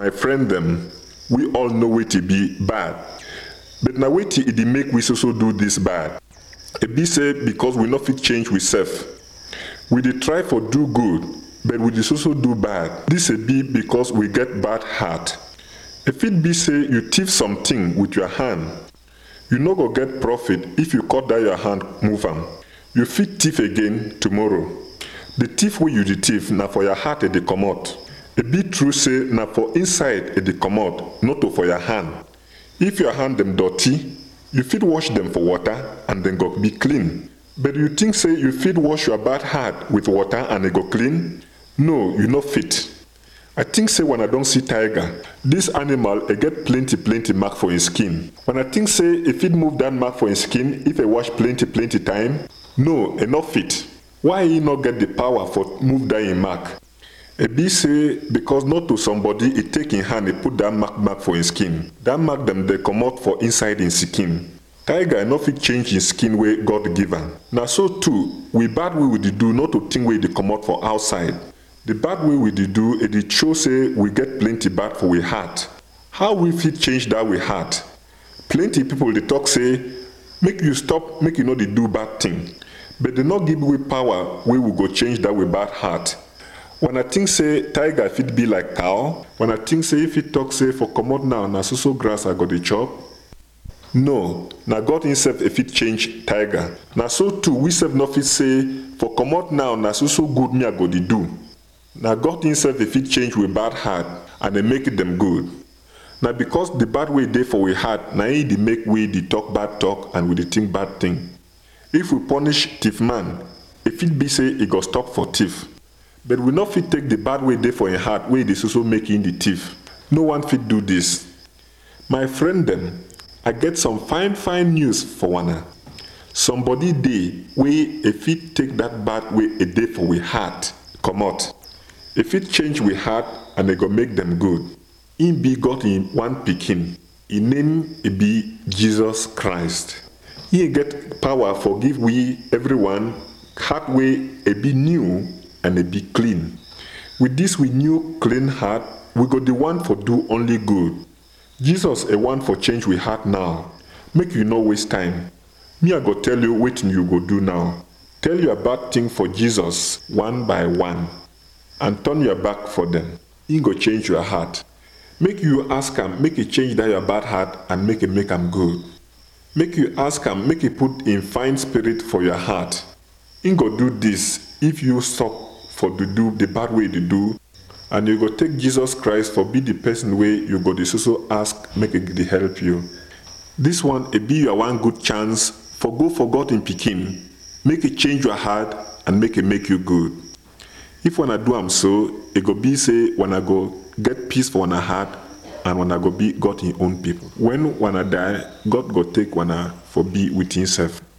my friend them, we all know wetin be bad. But na wetin e dey make we so so do this bad. E be say because we no fit change we sef. We dey try for do good, but we dey so so do bad. This e be because we get bad heart. E fit be say you thief something with your hand. You no go get profit if you cut down your hand move am. You fit thief again tomorrow. The thief wey you dey thief na for your heart e dey comot. E be true say na for inside e dey comot, no to for your hand. If your hand dem dirty, you fit wash dem for water and dem go be clean. But you think say you fit wash your bad heart with water and e go clean? No, you no fit. I think say when I don see tiger, this animal e get plenty plenty mark for im skin. When I think say e fit move that mark for im skin if e wash plenty plenty time, no, e no fit. Why e no get the power for move that im mark? E be say because not to somebody e take im hand e put that mark mark for im skin. That mark dem dey comot for inside im skin. Tiger no fit change im skin wey God give am. Na so too, we bad wey we dey do not to think wey dey comot for outside. The bad way we dey do e dey show say we get plenty bad for we heart. How we fit change that we heart? Plenty people dey talk say make you stop make you no dey do bad thing. But dey no give we power wey we go change that we bad heart. When I think say tiger fit be like cow, when I think say if e talk say for comot now na so so grass I go dey chop, no, na God himself e fit change tiger. Na so too we sef no fit say for comot now na so so good me I go dey do. Na God himself e fit change we bad heart and e make dem good. Na because the bad way dey for we heart na im dey make we dey talk bad talk and we dey think bad thing. If we punish thief man, e fit be say e go stop for thief. But we no fit take the bad way dey for im heart wey dey so so make im dey thief. No one fit do this. My friend dem, I get some fine fine news for una. Somebody dey wey e fit take that bad way e dey for we heart comot. E fit change we heart and e go make dem good. Im be God im one pikin. Im name e be Jesus Christ. He get power for give we everyone heart wey e be new and e be clean. With this we new clean heart, we go the one for do only good. Jesus a one for change we heart now. Make you no waste time. Me I go tell you wetin you go do now. Tell your bad thing for Jesus one by one and turn your back for them. He go change your heart. Make you ask am make e change that your bad heart and make e make am good. Make you ask am make e put im fine spirit for your heart. Im go do this if you stop for to do the bad way you dey do and you go take Jesus Christ for be the person wey you go dey so so ask make e dey help you. This one e be your one good chance for go for God im pikin make e change your heart and make e make you good. If una do am so, e go be say una go get peace for una heart and una go be God im own people. When una die, God go take una for be with himself.